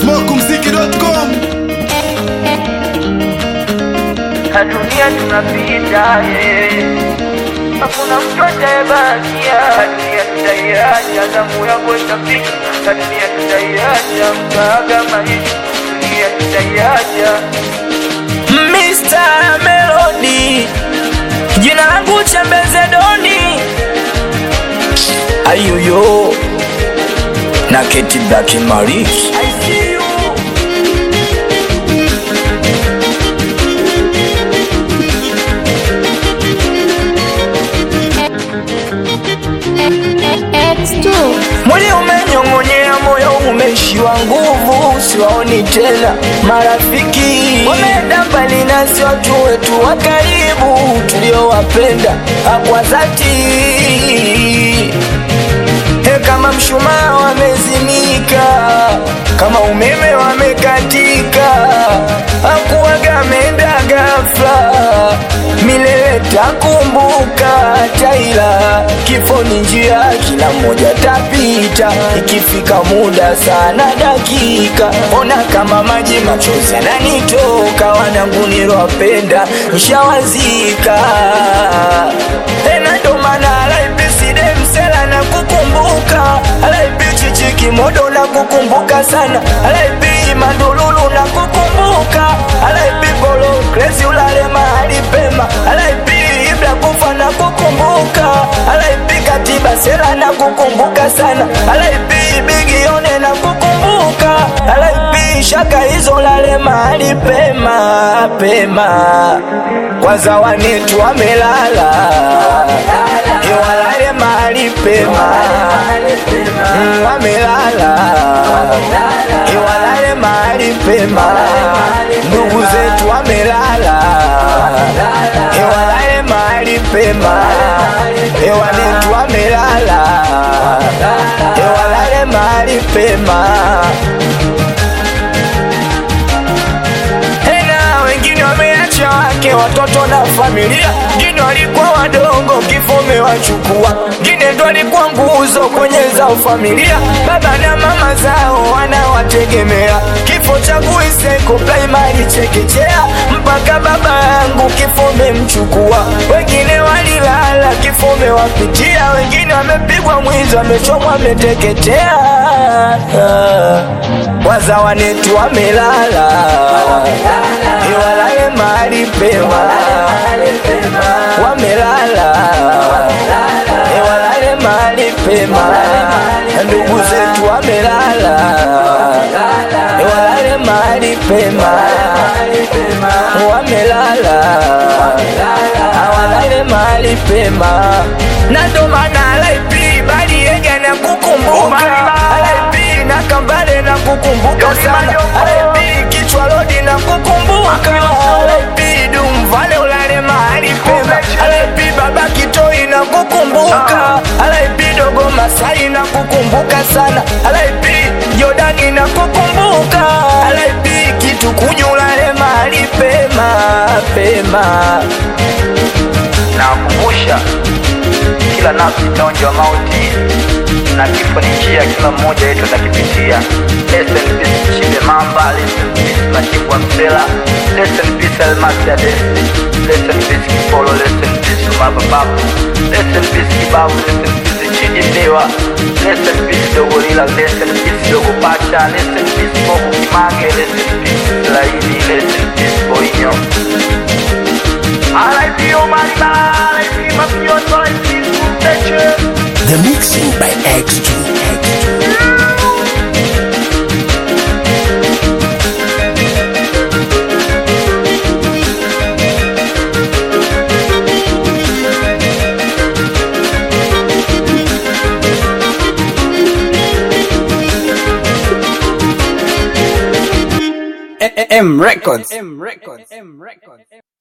smokumziki.com na dunia tunapita, eh. hakuna mtu atayebakia. Dunia tutaiacha, zamu yako itafika. Na dunia tutaiacha, mkaaga maisha. Dunia tutaiacha. Mr. Melody, jina langu Chembeze Doni, ayuyo na Keti Black Maris. I see you. X2 Mwili umenyong'onyea, moyo umeishiwa nguvu, siwaoni tena marafiki, wameenda mbali nasi, watu wetu wa karibu tuliowapenda kwa dhati. He, kama mshumaa wamezimika, kama umeme wamekatika, hakuwaga ameenda ghafla, milele takumbuka taila, kifo ni njia, kila mmoja tapita, ikifika muda sana dakika, ona kama maji machozi yananitoka, wanangu nilowapenda nshawazika, tena ndo maana alaipeside msela na kukumbuka alaipi chichiki modo na kukumbuka sana alaipi mandululu na kukumbuka alaipi polo krezi ulale mahali pema alaipi ibla kufa na kukumbuka alaipi katiba sela na kukumbuka sana alaipi bigione na kukumbuka alaipi shaka hizo lale mahali pema pema kwanza wanetu wamelala iwalale mahali pema Mm, wamelala iwalale mahali pema ndugu zetu wamelala iwalale mahali pema iwanetu wamelala iwalale mahali pema tena wengine wameacha wake watoto na familia, ngine walikuwa wadogo, kifo umewachukua, ngine ndo walikuwa nguzo kwenye zao familia, baba na mama zao wanawategemea. Kifo cha Kuiseko primary chekechea, mpaka baba yangu kifo umemchukua, wengine walilala, kifo umewapitia, wengine wamepigwa mwizi, wamechomwa, wameteketea, waza wanetu wamelala iwalale mahali pema, wamelala iwalale mahali pema, ndugu zetu wamelala iwalale mahali pema, wamelala awalale mahali pema, na ndo maana alaipi bali yega na kukumbuka alaipi na kambale na kukumbuka sana alaipi kichwa lodi na kukumbuka alaipi dumvale ulale mahali pema alaipi baba kitoi na kukumbuka alaipi dogo masai na kukumbuka sana alaipi jordani na kukumbuka alaipi kitu kunyulale mahali pema pema nawakumbusha kila nafsi itaonjwa mauti na kifo ni njia kila mmoja wetu atakipitia Rest in peace Chibe Mamba, rest in peace Machibwa Msela, rest in peace Almasi Adesi, rest in peace Kipolo, rest in peace Umaba Babu, rest in peace Kibabu, rest in peace Chidi Mbiwa, rest in peace Dogo Lila, rest in peace Dogo Pacha, rest in peace Bobo Kimage, rest in peace Laini, rest in peace Boinyo. RIP Omar Bala, RIP Mafioso, RIP Suteche. The mixing by X2 M Records. M Records. M Records.